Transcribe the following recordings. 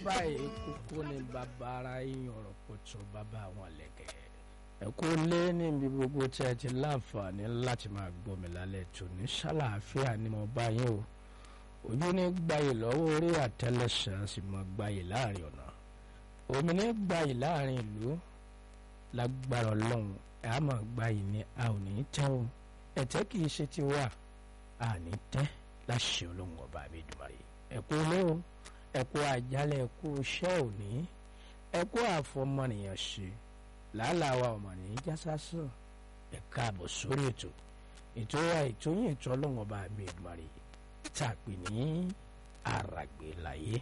báyìí kókó ni bàbá ara yín ọ̀rọ̀ pọ̀tù bàbá àwọn lẹ̀kẹ̀. ẹ kú lé níbi gbogbo tí ẹ ti láǹfààní láti máa gbọ́ mi lálẹ́ tò ní ṣàlàáfíà ni mo bá yín o ojú ní gbayì lọ́wọ́ orí àtẹlẹsẹ̀ sì mọ gbayì láàrin ọ̀nà omi ní gbayì láàrin ìlú lágbára ọlọ́run ẹ á máa gbayì ni a ò ní tẹ́ o ẹ̀tẹ́ kì í ṣe ti wà a ní tẹ́ láṣẹ ọlọ́run ọba mi dùmarè ẹ kú lé o ẹ kú àjálẹ̀ ẹ kú iṣẹ́ òní ẹ kú àfọmọnìyàn ṣe làálàá wa ọmọnìyàn jásásán ẹ káàbọ̀ sórí ètò ètò wa ètò yín ètò ọlọ́run ọba mi dùmarè tá a pè ní àràgbé láyé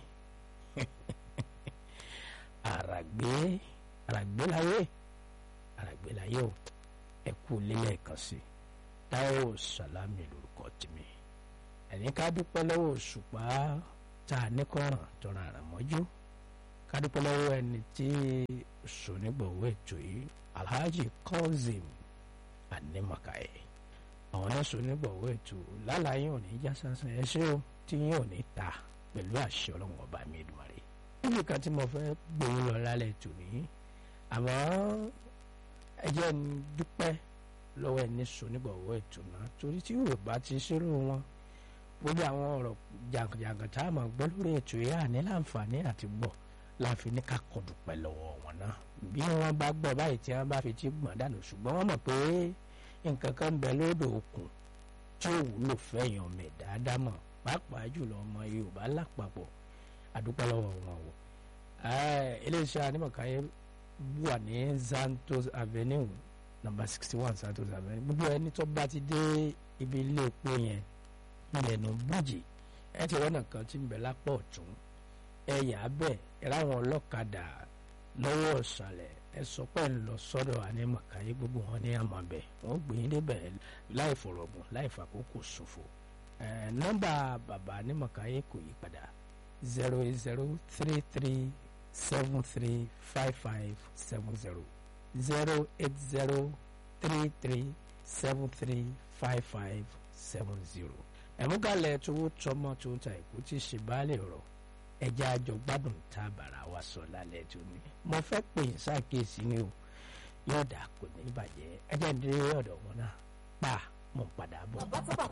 àràgbé àràgbé láyé àràgbé láyé o ẹ kú lílẹ̀ kan sí Táíwò Sàlámì lórúkọ tèmi ẹni ká dúpẹ́ lọ́wọ́ òṣùpá tá a ní kọ́ràn tọ́ra àràmọ́jú ká dúpẹ́ lọ́wọ́ ẹni tí sònígbọ̀wọ́ ètò yìí Alhaji Kazeem Animakaye àwọn náà sònígbọ̀wọ́ ètò lálàyé òní já sásán ẹ ṣé o tí yín ò ní ta pẹ̀lú àṣẹ ọlọ́run ọba mi Èdùmàrè níbi kan tí mo fẹ́ gbòó lọ lálẹ́ ètò ní àmọ́ ẹ jẹ́ ń dúpẹ́ lọ́wọ́ ẹni sònígbọ̀wọ́ ètò náà torí tí Yorùbá ti ṣerú wọn gbogbo àwọn ọ̀rọ̀ jàǹkànjàǹkàn tá a máa gbọ́ lórí ètò yìí àní láǹfààní àti gbọ́ láfi ní ká kọ́ dúpẹ́ lọ́wọ́ wọn náà bí wọ́n bá gbọ́ báyìí tí wọ́n bá fi ti gbọ̀n dànù ṣùgbọ́n wọ́n mọ̀ pé nǹkan kan ń bẹ lódò òkun tí ò wúlò fẹ́yàn mẹ́ dáadáa mọ̀ pàápàá jùlọ ọmọ Yorùbá lápapọ̀ àdúpẹ́ lọ́wọ́ wọn o iléeṣẹ́ Animakaye wà ní Santos Avenue number sixty one Santos Avenue gbogbo ẹni tó bá ti dé ibi ilé epo yẹn ilẹ̀nu bújì ẹ ti rọ́nà kan tí ń bẹ lápá ọ̀tún ẹ yà á bẹ̀ ẹ ráwọn ọlọ́kadà lọ́wọ́ ọ̀sàlẹ̀ ẹ sọ pé ń lọ sọ́dọ̀ Animakaye gbogbo wọn ní àmọ́ bẹ̀ wọ́n gbé yín débẹ̀ láì fọ̀rọ̀gùn láì fàkókò ṣòfò nọ́mbà bàbá Animakaye kò yí padà zero eight zero three three seven three five five seven zero zero eight zero three three seven three five five seven zero ẹ̀múgalẹ̀ tówó tọmọ tó ń ta ìkú tí ṣe baálé ọ̀rọ̀ ẹja àjọ gbádùn tá a bàrà wa sọ lálẹ́ tó ní. mo fẹ́ pè é ṣàkíyèsí ni o yóò dà kò ní bàjẹ́ ẹjẹ́ ń dé ọ̀dọ̀ wọn náà pa mo padà bọ̀. bàbá tó bàbá